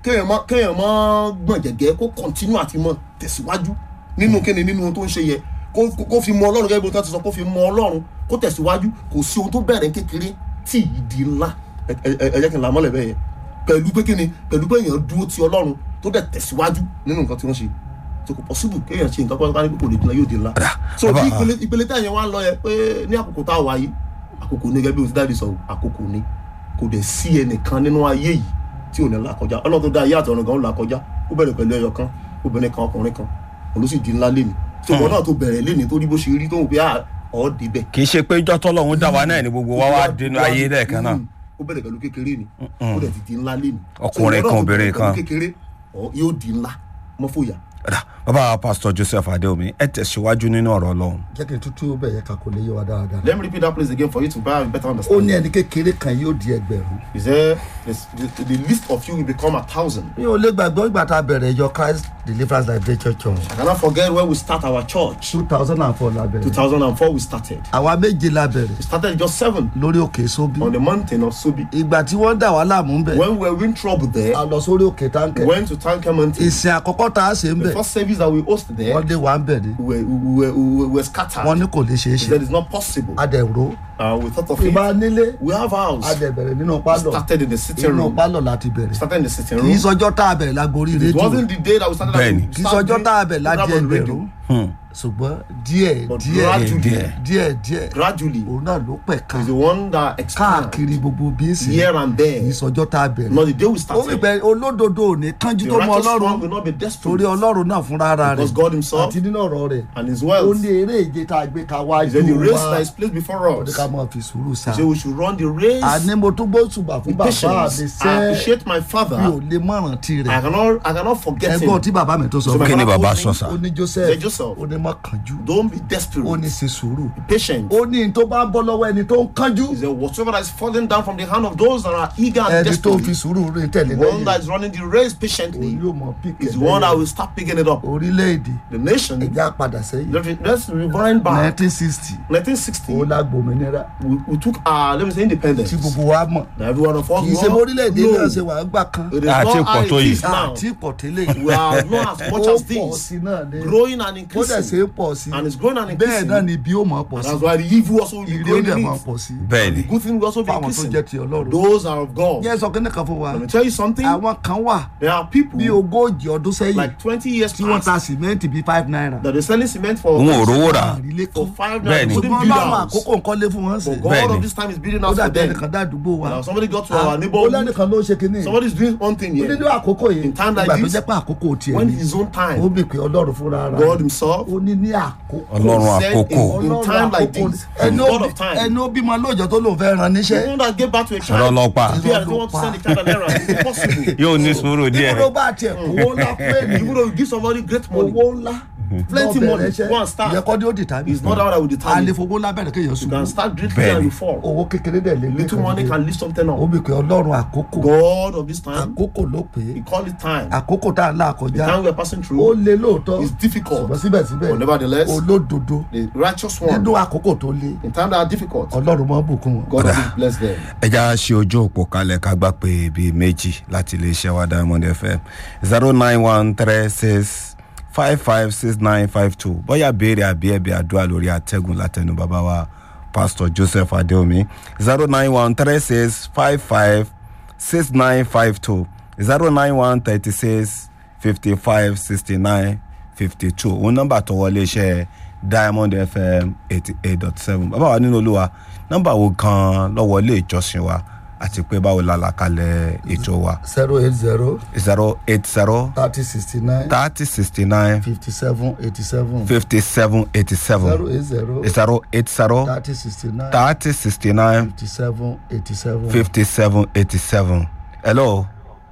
kéèyàn mọ́ kéèyàn mọ́ gbọ̀n jẹ̀gẹ́ kó continue àti mọ́ tẹ̀síwájú nínú kíni nínú ohun tó ń ṣe yẹ kó kó fi mọ ọlọ́run gẹ́gẹ́ bí wọ́n ti sọ kó fi mọ ọlọ́run kó tẹ̀síwájú kò sí ohun tó bẹ̀rẹ̀ kékeré tí ì di ńlá ẹ ẹ ẹ jẹ́ kí n là mọ́lẹ̀ bẹ́ẹ̀ yẹn pẹ̀lú pé kíni pẹ̀lú pé èèyàn dúró ti ọlọ́run tó dẹ̀ tẹ̀síwájú nínú nǹkan tí wọ́n ṣe so kò possible kéèyàn ṣe nǹkan pátá ní kò lè di ńlá yóò di ńlá so bí ìpele ìpele tẹ̀yẹ̀ wá ń lọ yẹ pé ní àkókò tá a wà yìí àkókò ní gẹ́gẹ́ bí o ti dáàdi sọ àkókò ní kò dẹ̀ sí ẹnìkan nínú ayé yìí tí ò ní là kọjá ọlọ́run tó dá ayé àtọ̀run gan ó là kọjá ó bẹ̀rẹ̀ pẹ̀lú ẹyọ kan obìnrin kan ọkùnrin kan òun ló sì di ńlá léni so ìwọ náà tó bẹ̀rẹ̀ léni tó rí bó ṣe rí tó ń pè á ọ̀ débẹ̀ kì í ṣe pé jọ́tọ́ lọ́hún dá wa náà ni gbogbo wa wá dénú ayé lẹ́ẹ̀kan náà ó bẹ̀rẹ̀ pẹ̀lú kékeré ni ó dẹ̀ ti di ńlá léni Ọkùnrin kan, obìnrin kan. kékeré ọ̀ yóò di ńlá mọ́fòyà Ọ̀dà, bàbá pásítọ̀ joseph adéomi ẹ tẹ̀síwájú nínú ọ̀rọ̀ ọlọ́run jẹ́ kí n tútú bẹ̀ yẹ ká kó lè yé wa dáadáa. let me repeat that place again for you to better better ó understand ní ẹni kékeré kan yóò di ẹgbẹ̀rún. he said this- the, the list of you will become a thousand mi ò lè gbàgbọ́ ìgbà tá a bẹ̀rẹ̀ ìjọ christ deliverance liberation church I cannot forget when we start our church two thousand and four la bẹ̀rẹ̀ 2004 we started àwa méje la bẹ̀rẹ̀ we started just seven lórí òkè sóbì on the mountain of Subi ìgbà tí wọ́n dà wá láàmú ń bẹ̀ when we were in trouble there a lọ sórí òkè táǹkẹ̀ went to Tanker Mountain ìsìn àkọ́kọ́ tá a ṣe ń the bẹ̀ first service that we hosted there wọ́n lé wa ń bẹ̀ ni we were, we were, we were, we were scattered wọ́n ní kò lè ṣeé He ṣe said it's not possible a dẹ̀ ró uh, we thought of it ìbá nílé we have a house dẹ̀ bẹ̀rẹ̀ nínú we pálọ̀ started in the sitting inú room pálọ̀ láti bẹ̀rẹ̀ started in the sitting kì í room sọjọ́ tá a bẹ̀rẹ̀ lágorí it rédíò wasn't the day that we started Bẹ́ẹ̀ni. we kì í started sọjọ́ tá a bẹ̀rẹ̀ doing láti program on radio. ẹgbẹ̀rún ṣùgbọ́n díẹ̀ But díẹ̀ gradually, díẹ̀. díẹ̀ díẹ̀ gradually òun náà ló pẹ̀ ká is the one that expands káàkiri gbogbo bí èsì here and kì í there sọjọ́ tá a bẹ̀rẹ̀ not the day we ó fi started bẹ olódodo ò ní kánjú the tó mọ righteous one ọlọ́run will not be torí desperate ọlọ́run náà fúnra ara rẹ̀ because God himself àti nínú ọ̀rọ̀ rẹ̀ and his ó wealth ní eré ìje tá a gbé ká wá He said the ju race wa that is placed before ó ní us ká máa fi sùúrù sá He said we should run the race àní mo tún gbó ṣùgbà fún with bàbá mi patience I sẹ́ appreciate my mi ò father lè mọ̀ràn tí I rẹ̀ cannot I cannot forget ẹgbọ́n him tí bàbá mi tó sọ So fún my kí ni father bàbá told sọ me, sá ó ní joseph Say Joseph. ó ní má kánjú don't be ó desperate ní ṣe sùúrù be patient ó ní n tó bá bọ́ lọ́wọ́ ẹni tó ń kánjú He said whatsoever that is falling down from the hand of those that are eager and ẹni tó fi desperate sùúrù rìn tẹ̀lé the one that lẹ́yìn is running the race òun patiently yóò mọ píkẹ́ is the one that will start picking it up orílẹ̀-èdè the nation ẹ̀já padà sẹ́yìn let's let's rewind back nineteen sixty ó 1960 la gbòmìnira we, we took our let me say independence tí gbogbo wa mọ̀ that every one of us kì í ṣe know. mórílẹ̀-èdè No. náà ṣe wà á gbà kan It is Àti not how pọ̀ tó it yìí. is now. àti pọ̀ tẹ́lẹ̀ We are not as much ó as pọ̀ this. sí náà ni Growing and ó dẹ̀ ṣe increasing. é pọ̀ sí And it's growing and bẹ́ẹ̀ increasing. náà ni ibi ó mọ̀ pọ̀ And sí that's why the evil also will be ìrí ó growing dẹ̀ in mọ̀ it. pọ̀ sí bẹ́ẹ̀ ni The good thing will also be fáwọn tó jẹ́ increasing. ti ọlọ́run Those are of God. yẹn sọ kíní kan fún wa Let me tell you something. àwọn kan wà There are people bí ogójì ọdún sẹ́yìn like 20 years tí wọ́n ta past sìmẹ́ǹtì bíi five naira that they're selling cement for òun ò rówó rà àrílé for kan five Bẹ́ẹ̀ni. naira. Couldn't ṣùgbọ́n build a láwọn house. àkókò nǹkan lé fún wọn sí But God Bẹ́ẹ̀ni. of this time is building ó house for dàbí them. ẹnìkan dádúgbò wa Now somebody got to Ah, our ó neighborhood. lẹ́nìkan ló ṣe kínní Somebody is doing one thing ó here. nínú àkókò yìí In time like ìgbà tó this, jẹ́ pé àkókò tiẹ̀ When ni his own ó time, bì pé ọlọ́run fúnra ara God rẹ̀ himself ó ní ní àkókò ọlọ́run said àkókò in- Ọlọ́run time like àkókò this, ẹni God ó of time. bí- ẹni ó bímọ lóòjọ́ tó lòun fẹ́ ran the níṣẹ́ one that gave birth to a ọ̀rọ̀ child. ọlọ́pàá Yeah, I don't want to send the child an errand. It's impossible. yóò ní sùúrù díẹ̀ ìbúrò bá tiẹ̀ owó ńlá pé ní Even though you give somebody great money, owó ńlá Plenty lọ money, bẹ̀rẹ̀ iṣẹ́, go and start. ìyẹn kọ́ ni ó determine. it's not that I will a lè determine. fowó ńlá bẹ̀rẹ̀ kéèyàn You sùn can start greatly Bẹ́ẹ̀ni. and you fall. owó kékeré dẹ̀ lé Little money can lift something ó up. bì pé ọlọ́run àkókò God of this time, àkókò ló pé He call it time. àkókò tá à ń là The kọjá time we are passing ó through lé lóòótọ́ is difficult. ṣùgbọ́n síbẹ̀síbẹ̀ But nevertheless, olódodo the righteous one, nínú àkókò tó lé in time that are difficult, ọlọ́run máa ń bùkún wọn. God will bless them. ẹja ṣe ojú òpó kalẹ̀ ká gbà pé bíi méjì láti iléeṣẹ́ wa diamond fm zero nine one three six five five six nine five two bóyá béèrè àbí ẹ̀bẹ̀ àdúrà lórí àtẹ̀gùn látẹnu bàbá wa pastor joseph adeomi zero nine one three six five five six nine five two zero nine one thirty six fifty five sixty nine fifty two òun nọ́mbà tó wọlé iṣẹ́ diamond fm eighty eight dot seven bàbá wa nínú olúwa nọ́mbà wo kan lọ́wọ́ ilé ìjọsìn wa àti pé báwo la là kalẹ̀ ètò wa zero eight zero zero eight zero thirty sixty nine thirty sixty nine fifty seven eighty seven fifty seven eighty zero seven eight zero zero eight zero thirty sixty nine thirty sixty nine fifty seven eighty seven. fifty seven eighty seven hello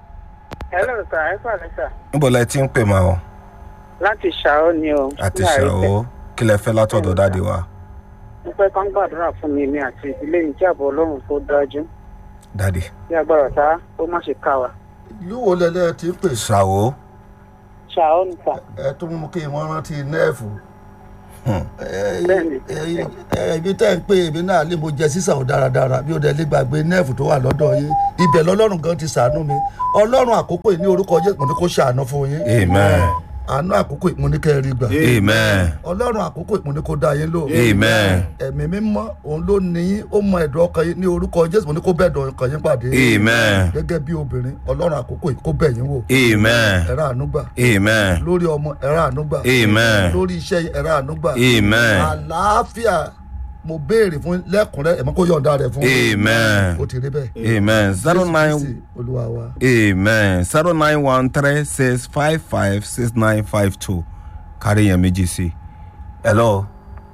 hello sir ẹ pàdé sir níbo lẹ ti ń pè máa ọ láti ṣàó ni o àti ní àrífẹ́. ṣàwó kí lẹ fẹ́ látọ̀dọ̀ dáde wa mo fẹ́ kán gbàdúrà fún mi mi àti ìdílé mi kí ààbò ọlọ́run tó dájú dáde kí agbára ta ó má ṣe ká wa. ìlú wo lẹ́lẹ́ ti ń pè ṣàwó ṣàó ni sà ẹ tó mú kí wọ́n rántí nẹ́ẹ̀fù Bẹ́ẹ̀ni. ibi tẹ́ ń pè èmi náà lè mo jẹ sísàn ò dáradára bí ó dẹ̀ lè gbàgbé nẹ́ẹ̀fù tó wà lọ́dọ̀ yín ibẹ̀ lọ́lọ́run gan ti ṣàánú mi ọlọ́run àkókò yìí ní orúkọ jésù mo ní kó ṣàánú fún yín amen àánú àkókò yìí mo ní kẹ́ ẹ rí gbà amen ọlọ́run àkókò yìí mo ní kó dá yín lò amen ẹ̀mí mímọ́ òun ló ní yín ó mọ ẹ̀dùn ọkàn yín ní orúkọ jésù mo ní kó bẹ̀ ẹ̀dùn ọkàn yín pàdé amen gẹ́gẹ́ bí obìnrin ọlọ́run àkókò yìí kó bẹ̀ yín wò amen ẹ̀rọ àánú gbà amen lórí ọmọ ẹ̀rọ àánú gbà Amen. lórí iṣẹ́ yín ẹ̀rọ àánú gbà Amen. àlàáfíà mo béèrè fún lẹ́kùnrẹ́ ẹ̀mọ́ kó yọ̀ǹda rẹ̀ fún Amen. ó ti rí bẹ́ẹ̀ amen zero Jésù nine Kristi, olúwa wa amen zero nine one three six five five six nine five two kárí yẹn méjì sí hello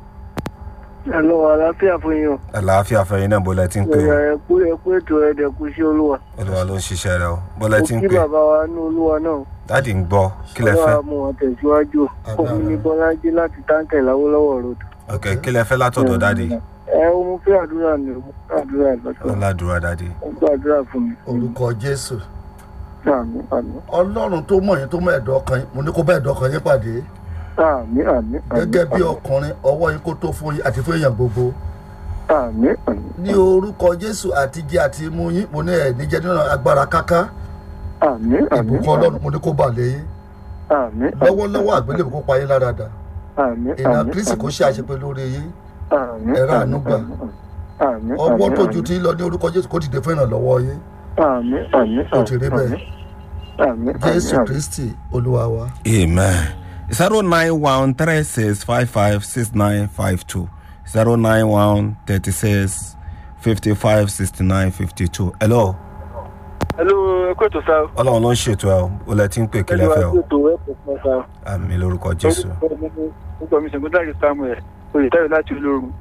ẹ̀lọ́ àlàáfíà fún yín o àlàáfíà fẹ̀yìn náà bọ́lá tí ń pè ẹ̀yà ó ẹ̀kú ẹ̀kú ètò ẹ̀dẹ̀kú sí olúwa olúwa ló ń ṣiṣẹ́ rẹ o bọ́lá mo tí ń kí pè bàbá wa ní olúwa náà dáàdì ń gbọ́ kí lẹ fẹ́ ọlọ́wà mú wọn tẹ̀síwájú òun ní bọ́lájí láti táǹkẹ̀ láwọ́lọ́wọ́ road ok kí lẹ fẹ́ látọ̀dọ̀ dáàdì ẹ ó mú fẹ́ àdúrà ní ó mú fẹ́ àdúrà lọ́tọ̀ ọ̀làdúrà dáàdì ó gbàdúrà fún mi orúkọ jésù àmì àmì ọlọ́run tó mọ̀ yín tó mọ̀ ẹ̀dùn ọkàn yín mo ní kó bá ẹ̀dùn ọkàn yín pàdé àmì àmì gẹ́gẹ́ bí ọkùnrin ọwọ́ yín kó tó fún yín àti fún èèyàn gbogbo àmì àmì ní orúkọ jésù àti jẹ àti mú yín mo ní ẹ̀ níjẹ́ nínú agbára káká àmì àmì ìbùkún ọlọ́run mo ní kó bà lé yín àmì lọ́wọ́lọ́wọ́ àgbélébùú kó pa yín lára dà àmì ìlànà kristi kó ṣe àṣepé lórí yín àmì ẹ̀rọ àánú gbà. àmì ọwọ́ tó ju ti lọ ní orúkọ jésù kó dìde fún ìrànlọ́wọ́ yín àmì àmì ó ti rí bẹ́ẹ̀ àmì jésù àmì kristi olúwa wa amen zero nine one three six five five six nine five two zero nine one thirty six fifty five sixty nine fifty two hello hello ẹkú ètò sáà ọlọ́run ló ń ṣètò ẹ o bọ́lá tí ń pè kí lẹ fẹ́ o ètò ẹkọ fún ọsà àmì lórúkọ jésù orúkọ mi ṣègùndàrí samuel oyètáyọ láti olórun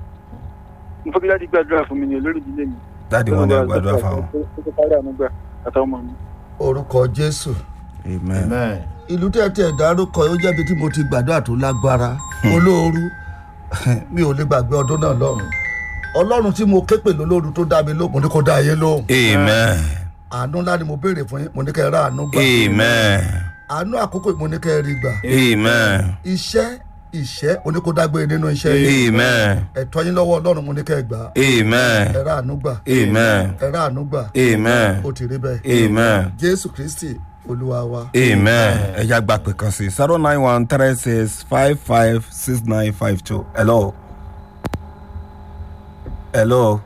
mo fẹ́ kí láti gbàdúrà fún mi ní olórí ìdílé mi. dáàdì wọn ní gbàdúrà fáwọn ó ti parí àmúgbà àtàwọn ọmọ mi. orúkọ jésù amen amen ìlú tẹ́tẹ́ dárúkọ ó jẹ́bi tí mo ti gbàdúrà tó lágbára olóoru mi ò lè gbàgbé ọdún náà lọ́rùn ọlọ́run tí mo ké pè lólóru tó dá mi lóhùn mo ní kó dá ayé lóhùn amen àánú ńlá ni mo béèrè fún yín mo ní kẹ́ ẹ rà àánú gbà amen àánú àkókò yìí mo ní kẹ́ ẹ rí gbà amen iṣẹ́ ìṣẹ́ oníkódágbére nínú iṣẹ́ yìí amen ẹ̀tọ́ yín lọ́wọ́ ọlọ́run mo ní kẹ́ ẹ gbà amen ẹ rà àánú gbà amen ẹ rà àánú gbà amen ó ti rí bẹ́ẹ̀ amen jésù kristi olúwa wa amen ẹ já gba pé kan sí zero nine one three six five five six nine five two hello hello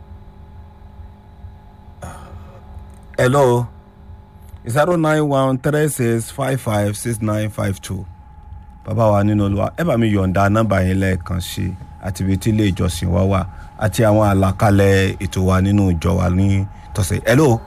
hello zero nine one three six five five six nine five two bàbá wa nínú olúwa ẹ bá mi yọ̀ǹda nọ́mbà yẹn lẹ́ẹ̀kan sí àti ibi tí ilé ìjọsìn wa wà àti àwọn àlàkalẹ̀ ètò wa nínú ìjọ wa ní tọ̀sẹ̀ hello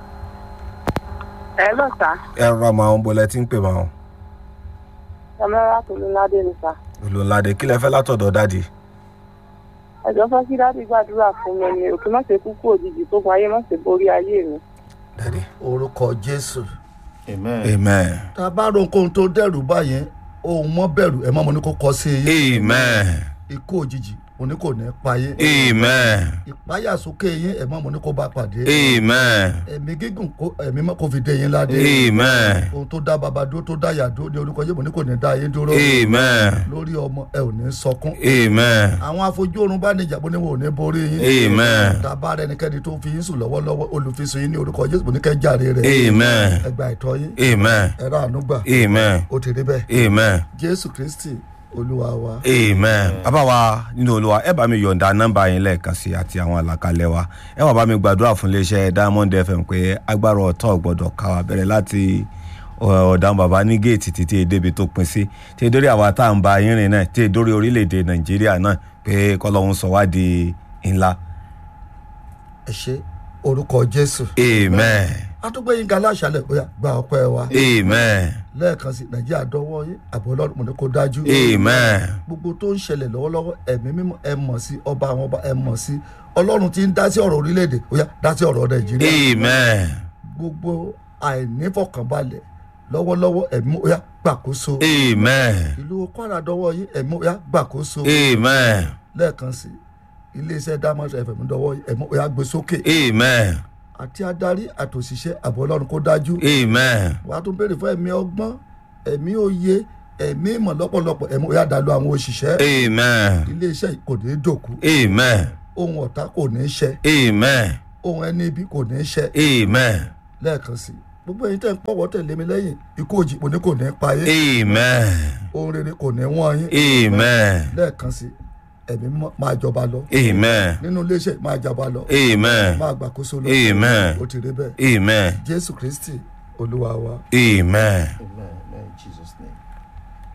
ẹ lọ sá ẹ rọra máa ń bọ́lẹ̀ tí ń pè máa ń ọmọlára tó ló ládé ni sá olùlàdé kí lẹ fẹ́ látọ̀dọ̀ dáàdì ẹjọ fẹ kí dáàdì gbàdúrà fún mi ni òkè má ṣe kúkú òjijì tó gun ayé má ṣe borí ayé mi dáàdì orúkọ jésù amen amen tá a bá ro nǹkan tó dẹrù báyẹn ohun mọ́ bẹ̀rù ẹ̀ mọ́ mo ní kó kọ́ sí yín amen ikú òjijì mo ní kò ní pa yín amen ìpáyàsókè yín ẹ̀ mọ́ mo ní kó bá pàdé amen ẹ̀mí gígùn kó ẹ̀mí mọ́ kó fi dé yín ládé amen ohun tó dá baba dúró tó dá yà dúró ní orúkọ yìí mo ní kò ní dá yín dúró amen lórí ọmọ ẹ ò ní sọkún amen àwọn afojú oorun bá níjà bó ní wọn ò ní borí yín amen tàbá rẹ ẹnikẹ́ni tó fi yín sùn lọ́wọ́lọ́wọ́ olùfisùn yín ní orúkọ jésù mo ní kẹ́ jàre rẹ̀ amen ẹgbà ìtọ́ yín amen ẹ̀rọ ànúgbà amen ó ti rí bẹ́ẹ̀ amen jésù kristi olúwa wa amen bàbá wa nínú olúwa ẹ bá mi yọ̀ǹda nọ́mbà yín lẹ́ẹ̀kan sí àti àwọn àlàkalẹ̀ wa ẹ wà bá mi gbàdúrà fún iléeṣẹ́ diamond fm pé agbára ọ̀tọ̀ gbọ́dọ̀ ká wa bẹ̀rẹ̀ láti ọ̀dàn bàbá ní géètì títí débi tó pin sí tí dórí àwa tá à ń ba yín rìn náà tí dórí orílẹ̀-èdè nàìjíríà náà pé kọ́lọ́hún sọ wá di ńlá ẹ ṣe orúkọ jésù amen àtúgbò yín ga láṣálẹ̀ bóyá gba ọpẹ́ wa amen lẹ́ẹ̀kan sí nàìjíríà dọ́wọ́ yín àbọ̀ ọlọ́run mo ní kó dájú amen gbogbo tó ń ṣẹlẹ̀ lọ́wọ́lọ́wọ́ ẹ̀mí mímọ́ ẹ mọ̀ sí ọba àwọn ọba ẹ mọ̀ sí ọlọ́run tí ń dá sí ọ̀rọ̀ orílẹ̀-èdè bóyá dá sí ọ̀rọ̀ nàìjíríà amen gbogbo àìnífọ̀kànbalẹ̀ lọ́wọ́lọ́wọ́ ẹ̀mí bóyá gbàkóso amen ìlú kwara dọ́wọ́ yín ẹ̀mí bóyá gbàkóso amen lẹ́ẹ̀kan sí iléeṣẹ́ diamond fm dọ́wọ́ yín ẹ̀mí bóyá gbé sókè amen àti adarí àtòṣìṣẹ́ àbọ̀ ọlọ́run kó dájú amen wàá tún béèrè fún ẹ̀mí ọgbọ́n ẹ̀mí òye ẹ̀mí ìmọ̀ lọ́pọ̀lọpọ̀ ẹ̀mí òyà dàlú àwọn òṣìṣẹ́ amen iléeṣẹ́ yìí kò ní í dòkú amen ohun ọ̀tá kò ní í ṣẹ amen ohun ẹni ibi kò ní í ṣẹ amen lẹ́ẹ̀kan sí i gbogbo ẹ̀yin tẹ́ ń pọ̀wọ́ tẹ̀lé mi lẹ́yìn ikú òjì kò ní kò ní í pa yín amen ohun rere kò ní í wọ́n yín amen lẹ́ẹ̀kan sí i ẹ̀mí mímọ́ máa jọba lọ amen nínú iléeṣẹ́ yìí máa jọba lọ amen máa gbàkóso lọ Amen. ó ti rí bẹ́ẹ̀ amen jésù kristi olúwa wa. amen. Amen. Amen. In Jesus' name.